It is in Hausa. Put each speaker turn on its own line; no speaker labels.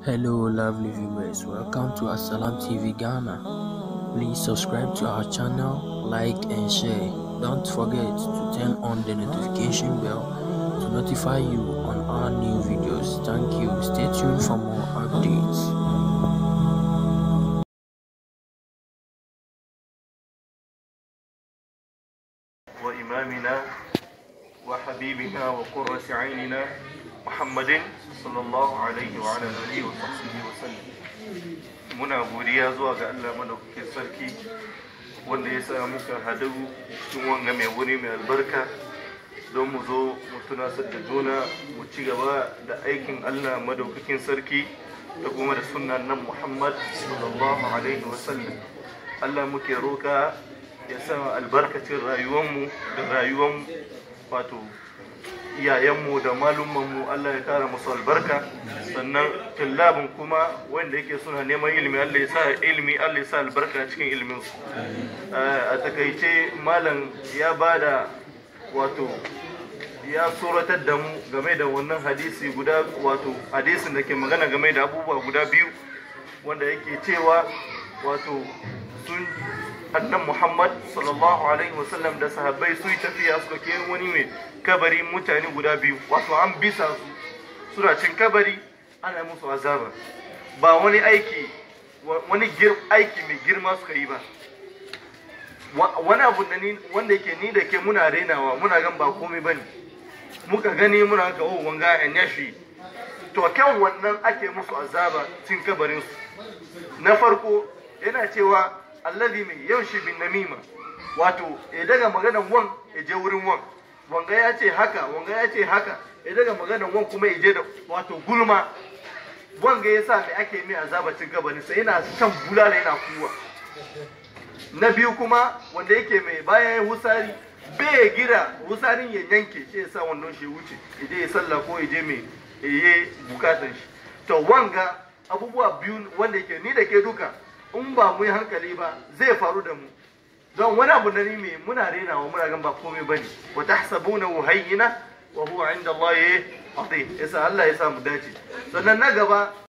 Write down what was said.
Hello, lovely viewers. Welcome to Assalam TV Ghana. Please subscribe to our channel, like, and share. Don't forget to turn on the notification bell to notify you on our new videos. Thank you. Stay tuned for more updates.
وإمامنا وحبيبنا وقرة عيننا محمد صلى الله عليه وعلى آله وصحبه وسلم muna godiya zuwa ga Allah madaukakin sarki wanda ya sa muka hadu cikin wanga mai wuri mai albarka don mu zo mu tunasar da juna mu ci gaba da aikin Allah madaukakin sarki da kuma da sunan nan Muhammad sallallahu alaihi wasallam Allah muke roka ya sa albarkacin rayuwanmu da rayuwan wato iyayenmu da malumanmu Allah ya kara musu albarka sannan tillabin kuma wanda yake suna neman ilimi Allah ya sa ilimi Allah ya sa albarka cikin iliminsu a takaice malam ya bada wato ya tsoratar da mu game da wannan hadisi guda wato hadisin da ke magana game da abubuwa guda biyu wanda yake cewa wato sun annan muhammad sallallahu alaihi wasallam da sahabbai su yi tafiya suka ke wani mai kabari mutane guda biyu wato an bisa su suna cin kabari ana musu azaba ba wani aiki wani aiki mai girma suka yi ba wani abu da ni wanda yake ni da ke muna renawa muna gan ba komai bane muka gani muna ga oh wanga en yashi to kan wannan ake musu azaba cin kabarin su na farko yana cewa alladhi mai yaushi bin namima wato ya daga maganan wan ya je wurin wan wanga ya ce haka wanga ya ce haka ya daga maganan wan kuma ya je da wato gulma wanga ya sa mai ake mai azabacin gabanin sai yana shan bulala yana kuwa na biyu kuma wanda yake mai bayan ya husari bai gira husarin ya yanke sai ya sa wannan shi wuce ya je ya sallah ko ya je mai ya yi bukatan shi to wanga abubuwa biyu wanda yake ni da ke duka in ba mu yi hankali ba zai faru da mu don wani abu na mai muna renawa muna gan ba komai ba ne wa tahsabuna hayyina wa huwa inda Allah azim yasa Allah ya sa mu dace sannan na gaba